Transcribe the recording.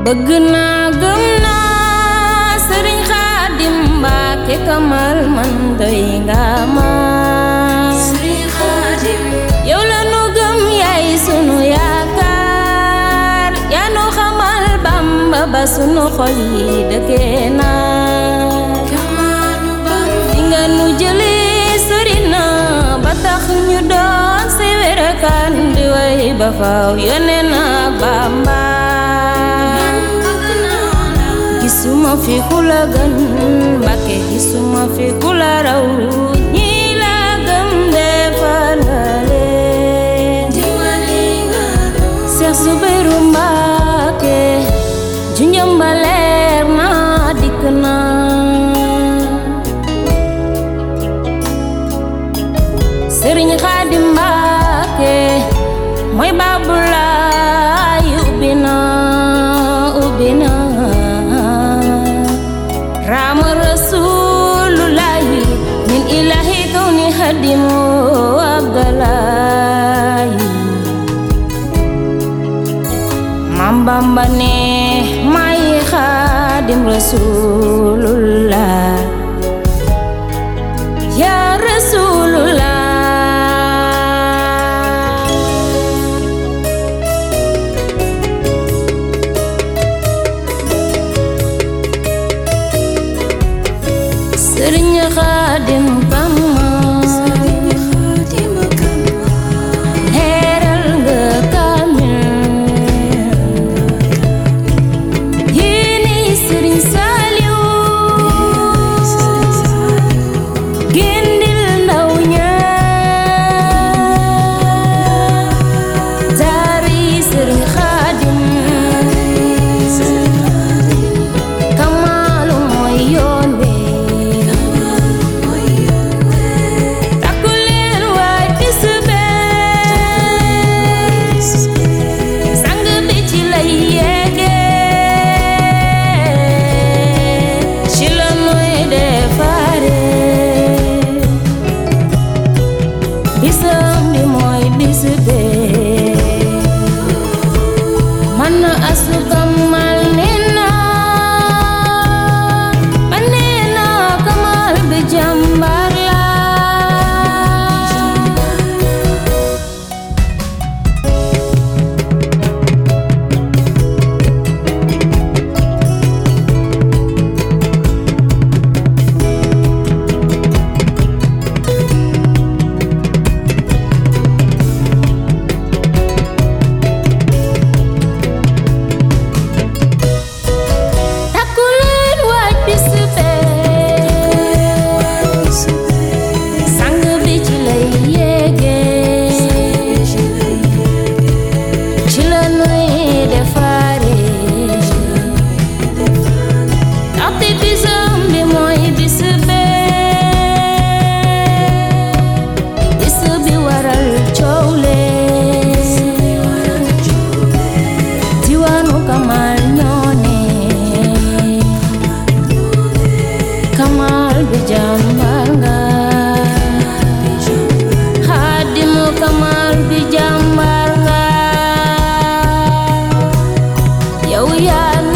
bëgg naa gëm naa sëriñ Xaadim Mbàkke kamal man doy nga ma Sëriñ Xaadim yow la nu gëm yaay sunu yaakaar yaa nu xamal Bamba ba sunu xol yi dëkkee naa Kamalu Bamba fi nga nu jëlee sori na ba tax ñu doon si wérekaan di way ba faw yónne na Bamba bëgg naa la gisuma fi ku la gën Mbàkke gisuma fi ku la raw ñi la gëm defar nga leen dimbali nga nu Seex Zubeyru Mbàkke junjëm ba leer na dikk na Sëriñ Xaadim Mbàkke mooy Baabulaay ubbi na ubbi na raama Rasulullaahi min ilaahi kawni xadimu Abdalaahi Maam Bamba ne may Xaadim Rasulullah ya Rasulullah Sëriñ Xaadim Kama Sëriñ Xaadim Kama leeral nga kaamil yéeni Sëriñ Saaliw Sëriñ Saaliw gindil ndaw ña daari Sëriñ Xaadim Sëriñ Xaadim kamaalu mooy yoon wi mooy yoon we takku leen waay bis bee sang bi ci lay yeege ci la nuy defare bisam bi mooy bis bee man na asukam mal nena ba nena kamal bi jàmbar la takku leen waaj bis bee sang bi ci lay yéege ci la nuy defare ndaxte bisam bi mooy bis bee bis bi waral coow lee diwaanu Kamal ñoo ne Kamal bi jàmbar nga Xaadimu Kamal bi jàmbar nga yow yaa